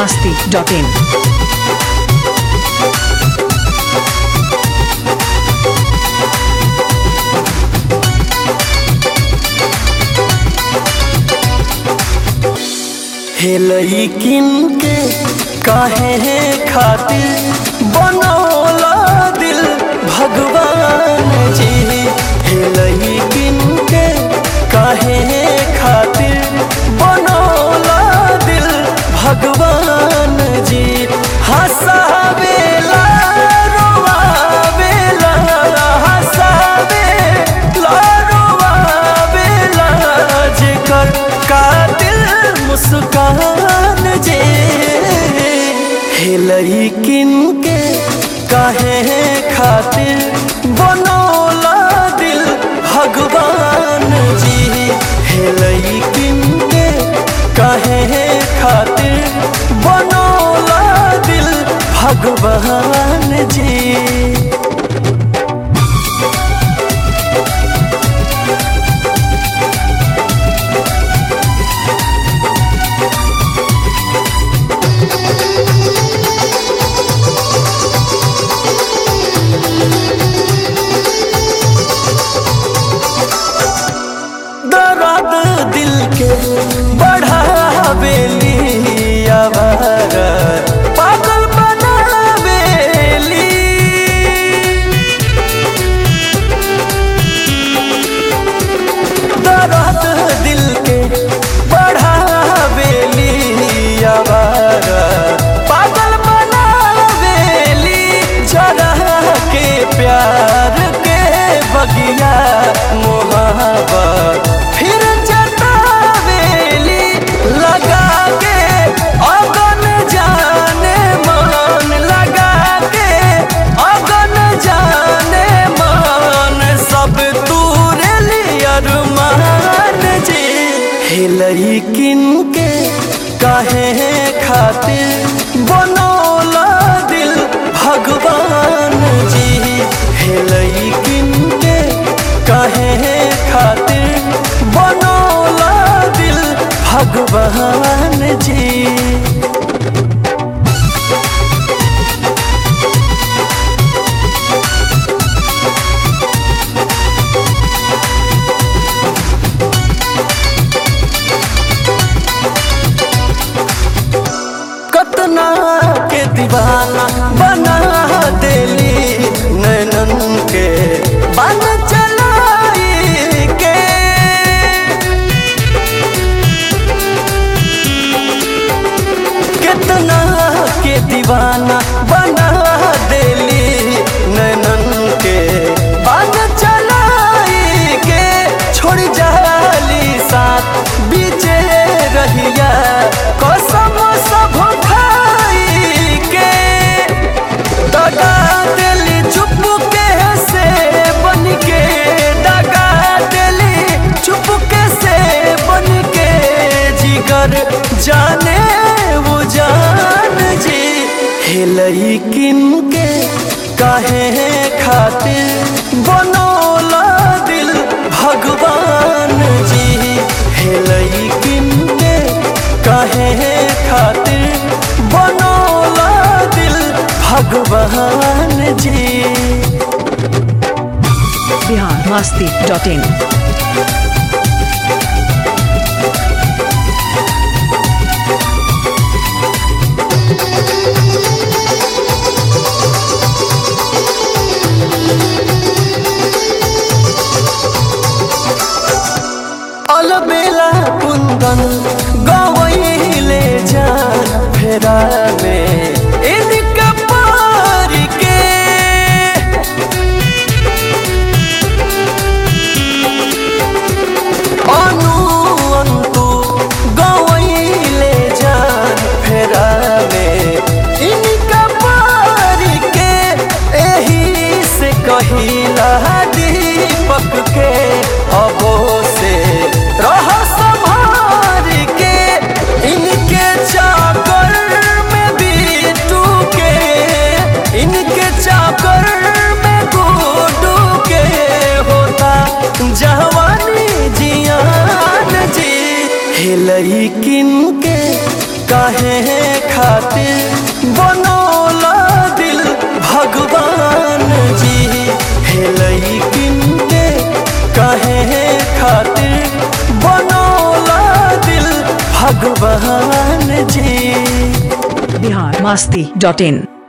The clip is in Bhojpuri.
masti.in. हेलई किन के काहे खातिर बनौला दिल भगवान जी हेलई किन के काहे खातिर बनौला दिल भगवान जी हंसावेला रोवावेला हंसावेला रोवावेला जेकर कातिल मुस्कान जे हेलई किन के काहे खातिर बनौला दिल भगवान जी हेलई किन के काहे खातिर बनौला दिल भगवान जी दर्द दिल के बढ़ावेली आवार पागल बनावेली दर्द दिल के बढ़ावेली आवार पागल बनावेली जरा के प्यार के बगिया मोहब्बत फिर जतावेली लगा के अगन जाने मन लगा के अगन जाने मन सब तूरे अरमान जी हेलई किन के काहे खातिर बनौला दिल भगवान जी हेलई किन के काहे खातिर बनौला दिल भगवान जी कतना के दीवाना बना देली नैनन के बन चलाई के कितना के दीवाना बना देली नैनन के बन चलाई के छोड़ जाली साथ बीचे रहिया कसम सब खाई के दगा दिली चुप के से बन के दगा दिली चुप के से बन के जिगर जाने वो जान जी हेलई किन के काहे खातिर बनौला दिल भगवान जी हेलई किन के काहे खातिर बनौला दिल भगवान जी Bihar masti.in. अलबेला कुंदन गवैले जान फेरा में इनका पार के अनु अंतु गवैले जान फेरा में इनका पार के एही से कहिला दीपक के अबो से रह संभार के इनके चाकर में बीटू के इनके चाकर में गुडू के होता जवानी जियान जी हेलई किन के काहे खातिर बनौला दिल भगवान जी हेलई किनके काहे खातिर बनौला दिल भगवान जी बिहार मस्ती डॉट इन